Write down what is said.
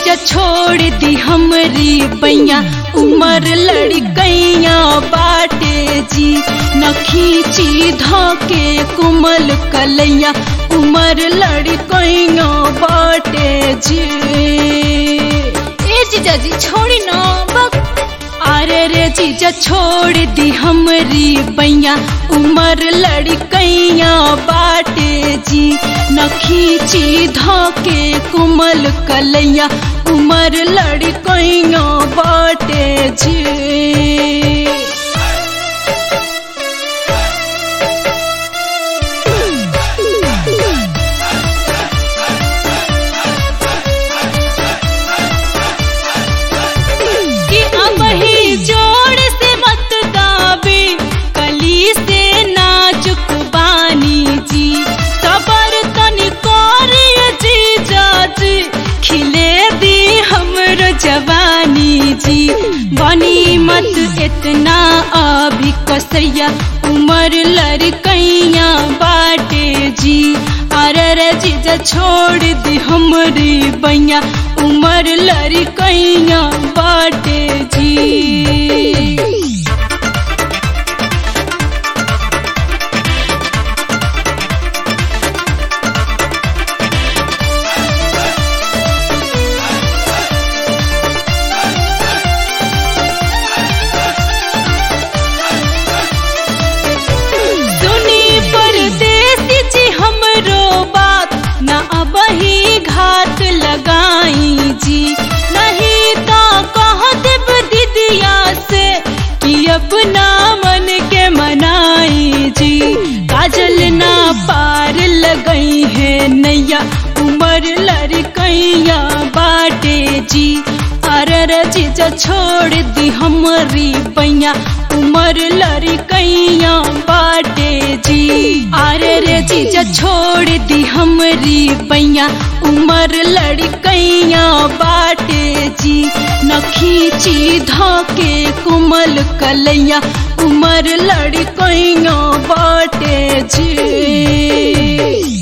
जीजा छोड़ दी हमरी बैया उमर लड़कैया बाटे जी न खींची धोके कुमल कलैया उमर लड़कैया बाटे जी ए जीजा जी छोड़ी ना बक अरे रे जीजा छोड़ दी हमरी बैया उमर लड़कैया बाटे जी न खींची धोके कुमल कलैया उमर लड़कैया बाटे जी कि अब ही जोड़ से मत गावे कली से नाजुक बानी जी सबर तनी करिए जी जाजी खिले दी हमर जवानी जी बनी मत इतना अभी कसैया उमर लड़कैया बाटे जी अरे जीजा छोड़ दी हमरी बैया उमर लड़कैया बाटे जी सुनी परदेसी जी हमरो बात न अब ही घात लगाई जी नहीं तो कह देब दीदिया से कि अपना मन के मनाई जी काजल ना पार लगई है नैया उमर लड़कैया बाटे जी अरे जीजा छोड़ दी हमरी बैया उमर लड़कैया बाटे जी अरे रे जीजा छोड़ दी हमरी बैया उमर लड़कैया बाटे जी न खींची धोके कुमल कलैया उमर लड़कैया बाटे जी